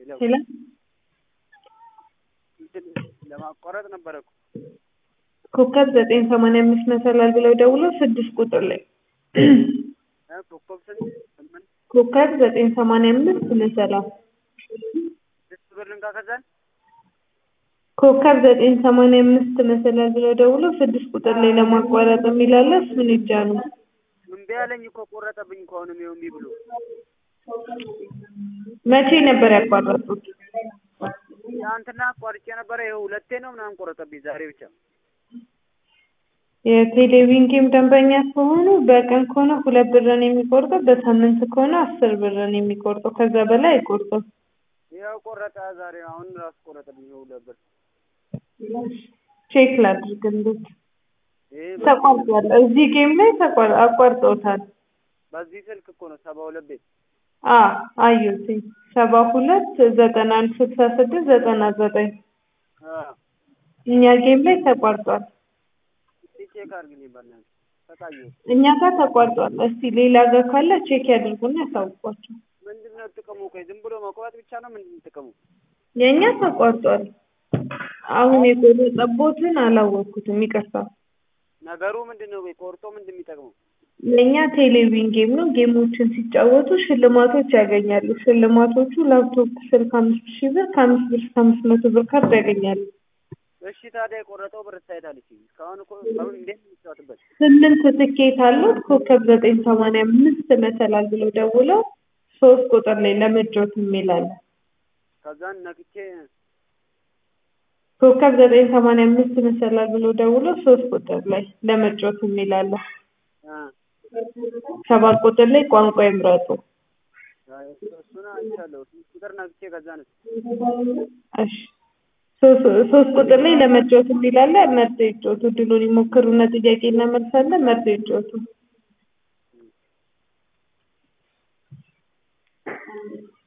ሄሎ እንትን ለማቋረጥ ነበረ እኮ ኮከብ ዘጠኝ ሰማንያ አምስት መሰላል ብለው ደውለው ስድስት ቁጥር ላይ እ ኮከብ ስንት ስምንት ኮከብ ዘጠኝ ሰማንያ አምስት መሰላል ስድስት ብር ልንካ ከዛን ኮከብ ዘጠኝ ሰማንያ አምስት መሰላል ብለው ደውለው ስድስት ቁጥር ላይ ለማቋረጥ የሚል አለ እሱን ይጫኑ። እምቢ አለኝ እኮ ቆረጠብኝ እኮ አሁንም ይኸው እምቢ ብሎ መቼ ነበር ያቋረጡት? ትናንትና አቋርጬ ነበረ ይኸው ሁለቴ ነው ምናምን ቆረጠብኝ ዛሬ ብቻ የቴሌቪዥን ጌም ደንበኛ ከሆኑ በቀን ከሆነ ሁለት ብርን የሚቆርጠው በሳምንት ከሆነ አስር ብርን የሚቆርጠው ከዛ በላይ አይቆርጥም። ያው ቆረጠ ዛሬ አሁን ራሱ ቆረጠብኝ ይኸው ሁለት ብር ቼክ ላድርግልዎት። ይሄ ተቋርጧል። እዚህ ጌም ላይ ተቋር አቋርጠውታል። በዚህ ስልክ እኮ ነው ሰባ ሁለት ቤት አ አየሁትኝ ሰባ ሁለት ዘጠና አንድ ስልሳ ስድስት ዘጠና ዘጠኝ አ እኛ ጌም ላይ ተቋርጧል። እስኪ ቼክ አድርግልኝ በእናትህ ተቃየሁ እኛ ጋር ተቋርጧል። እስቲ ሌላ ጋር ካለ ቼክ ያድርጉና ያሳውቋቸው። ምንድን ነው ጥቅሙ? ቆይ ዝም ብሎ መቁረጥ ብቻ ነው ምንድን ነው ጥቅሙ? የእኛ ተቋርጧል። አሁን የቆረጠቦትን አላወቅኩትም፣ ይቅርታ። ነገሩ ምንድን ነው? ቆይ ቆርጦ ምንድን ነው የሚጠቅመው? የእኛ ቴሌቪዥን ጌም ነው። ጌሞችን ሲጫወቱ ሽልማቶች ያገኛሉ። ሽልማቶቹ ላፕቶፕ፣ ስልክ አምስት ሺህ ብር ከአምስት ብር እስከ አምስት መቶ ብር ካርድ ያገኛሉ። እሺ ታዲያ የቆረጠው ብር ታይታለች። እስካሁን እኮ እስካሁን እንዴት ነው የሚጫወትበት? ስምንት ትኬት አሉት። ኮከብ ዘጠኝ ሰማንያ አምስት መሰላል ብለው ደውለው ሶስት ቁጥር ላይ ለመጫወት የሚል አለ። ከዛን ነክቼ ኮከብ ዘጠኝ ሰማንያ አምስት መሰላል ብለው ደውለው ሶስት ቁጥር ላይ ለመጫወት የሚል አለ። አ ሰባት ቁጥር ላይ ቋንቋ ይምረጡ። እሱን አይቻለሁ። ቁጥር ነክቼ ከዛን እሺ ሶስት ሶስት ቁጥር ላይ ለመጫወት የሚል አለ። መርጠው ይጫወቱ። ድሉን ይሞክሩና ጥያቄ እናመልሳለን። መርጠው ይጫወቱ።